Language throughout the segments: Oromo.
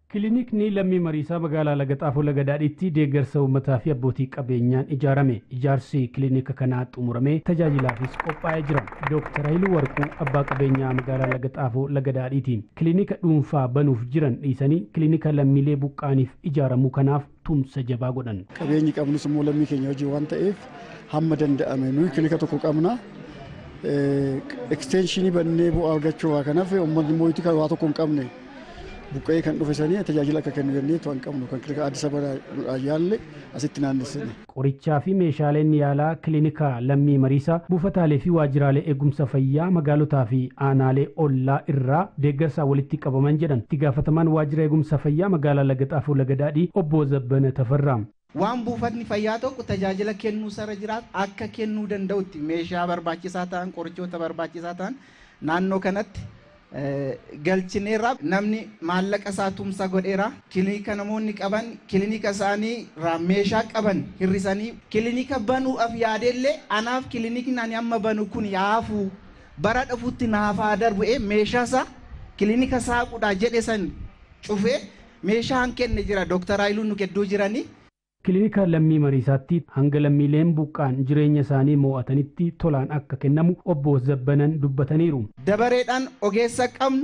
Kilinikni lammii mariisaa magaalaa Lagaxaafoo Lagadaadhiitti deeggarsa uummataa fi abbootii qabeenyaan ijaarame. Ijaarsi kilinika kanaa xumuramee tajaajilaafis qophaa'ee jira. Dooktar Hayiluu Warquu abbaa qabeenyaa magaalaa Lagaxaafoo Lagadaadhiitiin kilinika dhuunfaa banuuf jiran dhiisanii kilinika lammiilee buqqaaniif ijaaramuu kanaaf tumsa jabaa godhan. Qabeenyi qabnus immoo lammii keenya hojii waan ta'eef hamma danda'ame nuyi kilinika tokko qabna. Ekstenshinii bannee bu'aa argachuu waa kanaaf uummanni immoo waa tokko hin qabne buqqa'ee kan dhufe sanii tajaajila akka kennu jennee waan qabnu kan kilinika Addis Ababaa yaalle asitti naannessine. Qorichaa fi meeshaaleen yaalaa kilinika lammii mariisaa buufataalee fi waajjiraalee eegumsa fayyaa magaalotaa fi aanaalee ollaa irraa deeggarsaa walitti qabaman jedhan itti gaafatamaan waajjira eegumsa fayyaa magaalaa Lagaxaafoo Lagadaadhii obbo Zabbana Tafarraa. waan buufatni fayyaa tokko tajaajila kennuu sarara jiraatu akka kennuu danda'utti meeshaa barbaachisaa ta'an qorichoota barbaachisaa ta'an naannoo kanatti galchineerra namni maallaqa isaa tumsa godheera kilinika namoonni qaban kilinika isaanii irraa meeshaa qaban hirrisanii kilinika banuudhaaf yaadellee anaaf kilinikni ani amma banu kun yaafuu bara dhufutti naafaa darbu'ee meeshaa isaa kilinika saaquudha jedhe san cufee meeshaa han kenne jira dooktar Haayiluun nu gidduu jiranii Kilinika lammii mariisaatti hanga lammiileen buqqaan jireenya isaanii mo'atanitti tolaan akka kennamu obbo Zabbanan dubbataniiru. Dabareedhaan ogeessa qabnu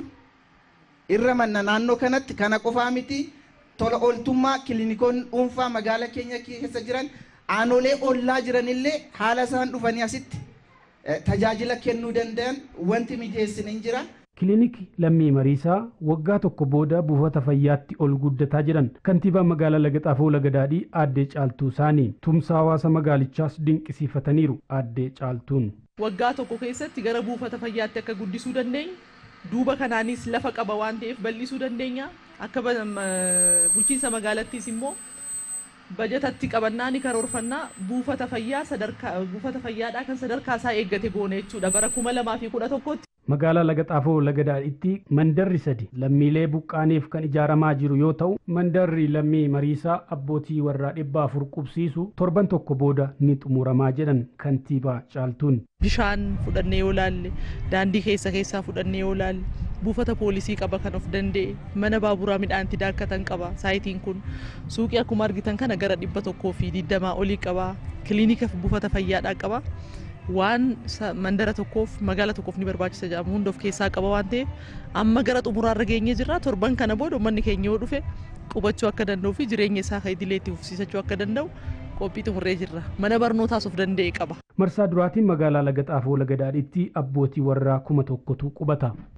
irra manna naannoo kanatti kana qofaa miti tola ooltummaa kiliinikoonni dhuunfaa magaalaa keenya keessa jiran aanolee ollaa jiranillee haala isaan dhufanii asitti tajaajila kennuu danda'an wanti mijeessine hin jira. Kilinikni lammii mariisaa waggaa tokko booda buufata fayyaatti ol guddataa jiran kantiibaa magaalaa Lagaxaafoo Lagadaadhii aadde Caaltuu isaanii tumsa hawaasa magaalichaas dinqisiifataniiru aadde Caaltuun. Waggaa tokko keessatti gara buufata fayyaatti akka guddisuu dandeenya. Duuba kanaanis lafa qaba waan ta'eef bal'isuu dandeenya. Akka bulchiinsa magaalattiis immoo bajatatti qabannaa ni karoorfannaa buufata fayyaa sadarkaa buufata fayyaadhaa kan sadarkaa isaa eeggate goone jechuudha bara kuma lamaa fi kudha tokkotti. Magaalaa Lagaxaafoo Lagadaadhiitti mandarri sadi lammiilee buqqaaniif kan ijaaramaa jiru yoo ta'u mandarri lammii mariisaa abbootii warraa dhibba afur qubsiisu torban tokko booda ni xumuramaa jedhan kantiibaa caaltuun. Bishaan fudhannee yoo laalle daandii keessa keessaa fudhannee yoo laalle buufata poolisii qaba kan of danda'e mana baaburaa midhaanti daakkatan qaba saayitiin kun suuqii akkuma argitan kana gara dhibba tokkoo fi digdamaa olii qaba kiliinika buufata fayyaadhaa qaba. waan mandara tokkoof magaala tokkoof ni barbaachisa jedhamu hunda of keessaa qaba waan ta'eef amma gara xumuraarra geenye jirra torban kana booda uummanni keenya yoo dhufe qubachuu akka danda'u fi jireenya isaa kan idileetti fufsiisachuu akka danda'u qophii xumurree jirra mana barnootaas of danda'e qaba. Marsaa duraatiin magaalaa Lagaxaafoo Lagadaadhiitti abbootii warraa kuma tokkotu qubata.